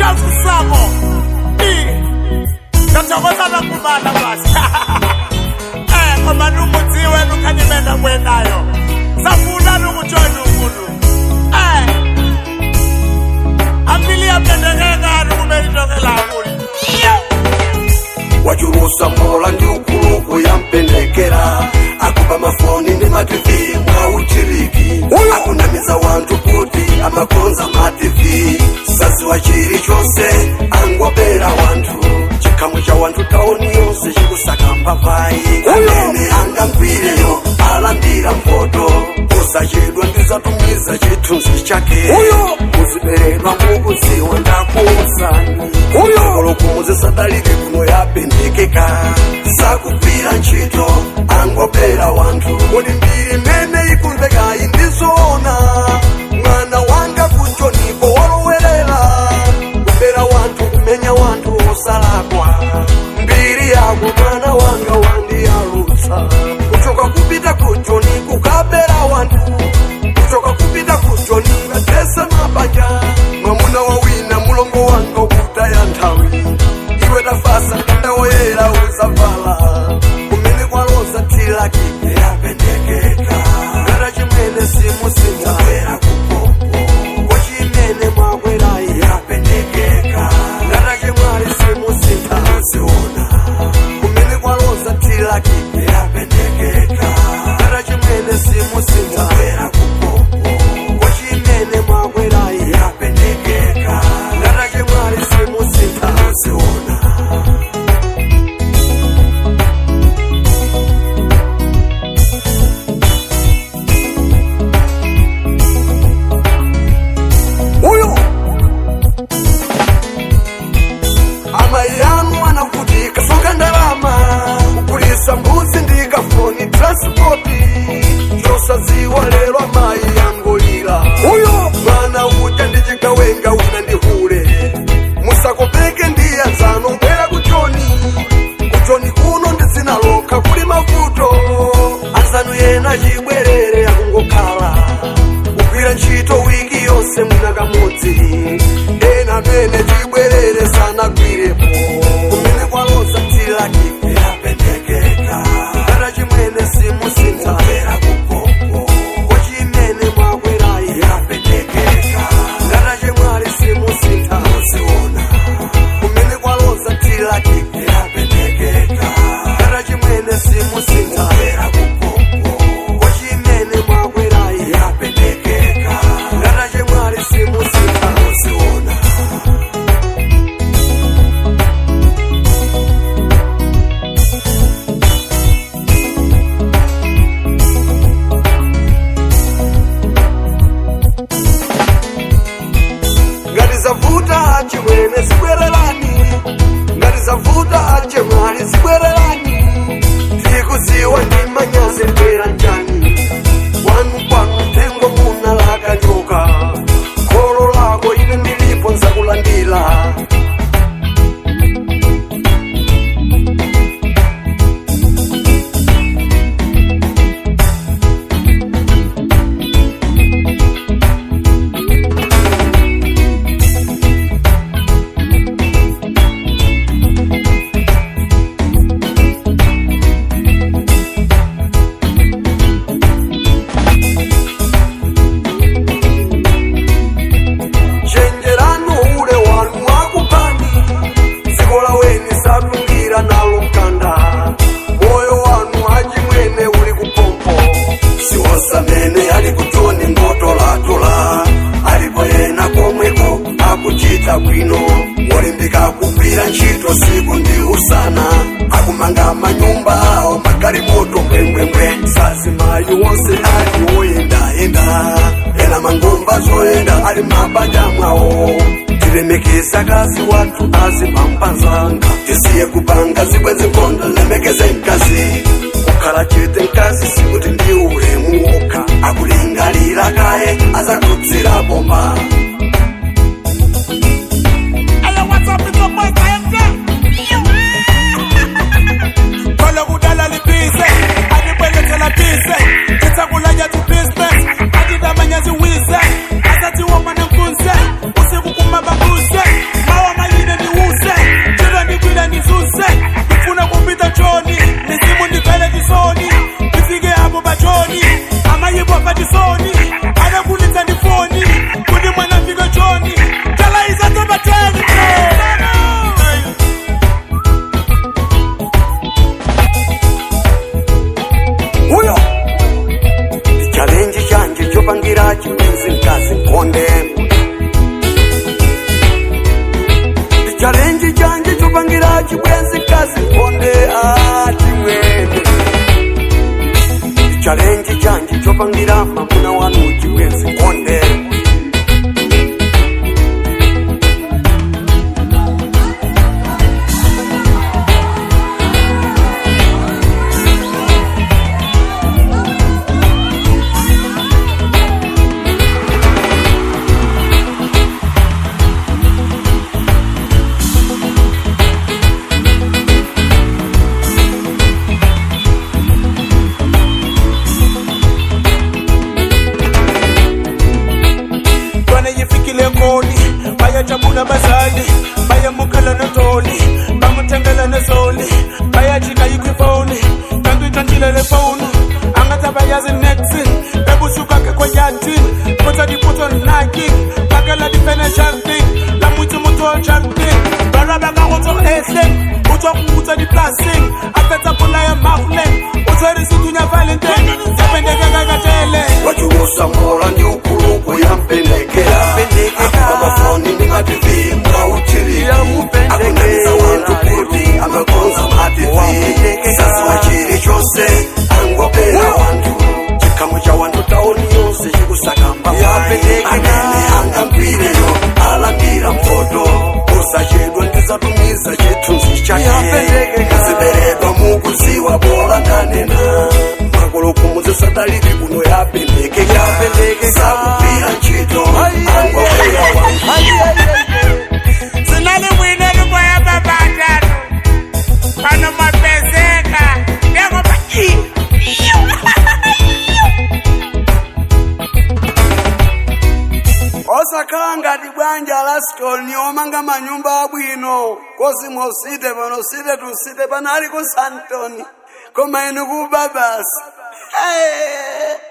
sisamo ndathokoza nakumana basi eh ngoba numuthi wena ukhanyimena kwenayo safuna ukujoyina unkulu eh ampili yapendekeka nukume itokelakulo wachurusa mola ndi ukuluku yampendekera akupa mafoni ndi mativi mwa uchiriki akunamiza wanthu kuti amakonza mativi saziwa chilichonse angopera wanthu chikhamu cha wanthu taoni yonse chikusaka mbavayi amene angagwireyo alandira mpoto usachedwa ndizatumiza chithunzi chake muziberedwa mukudziwa ndakuuzani olokumuzisadalike kuno yapendekeka sakugwira ntchito angopera wanthu kodi mbiri mene ikumvekayi ndizoona mwana wanga kuchonipo walowerera kupera wanthu kumenya wanthu osalakwa mbiri yako mwana wanga wandiyalutsa kuchoka kupita kujoni kukapera wanthu kuchoka kupita kujoni ukatesa mabanja mwamuna wawina mulongo wanga ukutaya nthawi iwe tafasa kandawoyera uzavala kumene kwaloza tilaki yapendekeka ngata chimene simusinzawera kupopo kochimene mwakwerayi yapendekeka ngata chimwali simusintha uziona kumene kwaloza tilaki yapendekeka ngata chimene simusintha kupopo kochimene mwakwerayi yapendekeka ngata chimwali simusintha uziona uyo amai anu anakuti kasoka ndalama kukulisa mbuzi ndi kafoni transpoti chosaziwa lero amayi yangolira uyo mwana uja ndi chigawenga una ndi hule musakopeke ndi anzano bwera kuchoni kuchoni kuno ndi dzina lokha kuli mavuto anzanu yena chibwerere akungokhala kugwira ntchito wiki yonse mwina kamodzi ena amene chibwerere sanagwirepo kumene kwaloza tilaki yapendekeka ngata chimene simusintha bwera kupopo kochimene mwakwerayi yapendekeka ngata chimwali simusintha uziona kumene kwaloza tilaki yapendekeka ngata chimene simusintha bwera kupopo kochimene mwakwerayi yapendekeka ngata chimwali simusintha uziona ngati zavuta chimwene zibwererani ngati zavuta achemwali zibwererani tikuziwa ndi manyazi mbwera njani wanu kwanu mtengo muna lakanyoka kholo lako ine ndilipo nzakulandira chenjerano ule wanu wakupani dziko laweni satungira nalo mkanda moyo wanu achimwene uli kupompo siwosamene ali kutoni ngotolatola alipo yena komweko akuchita bwino wolimbika kugwira ntchito siku ndi usana akumanga manyumba awo magalimoto mbwembwembwe sazimayi wonse ali woyendayenda ena mangomba zoyenda ali mabanja mwawo tilemekeza kazi watu azipampazanga tisiye kupanga zibwezi nkondo lemekeze nkazi kukhala chete nkazi sikuti ndi ulemu wokha akulingalira kaye azakutsira bomba Aya, what's up, it's up, my friend? Kolo kudala libhize, alibelethela bhize, ithakulanya tu business, adidamanya ziwize, asathi woma nemfunse, usiku kuma babuze, mawa chalenji chanji chopangira mamuna wanu chibwenzi konde Twana yifikile koni bayajabula bazali bayamukela notoli bamuthengela nesoli bayajika yikho ifoni kanti uyitshantshile le foni angathi abayazi nexin bebusuka kekho yatin putsa dipotso nnaking bakela di-financial thing la motse motho o jarting baraba ka go tso ehleng o tswa go utsa dipolaseng a fetsa polaya mafleng o tshwere setunya valenteng yapendeke ka katele wachiusamula ndi ukuluku yampendekera amafoni ndingativi mwauchiriki akunamiza wantu kuti amekonza mativi sasiwa chili chose angopera wantu chikhamu cha wantu taoni yonse chikusakamba amene angambwireyo alandira mfoto usachedwa ndizatumiza chithunzi chake ziberedwa mukuziwa bola ndanena makolokomuze sadaliri kuno yapendekeka sakupira ntchito angopera wantu Sinalibwine liboya babatatu pano mapezeka njengoba osakhala ngati bwanja la stoni omanga manyumba abwino kozimwa usite pano usite tusite panali ku santoni koma inu kuba basi Hey!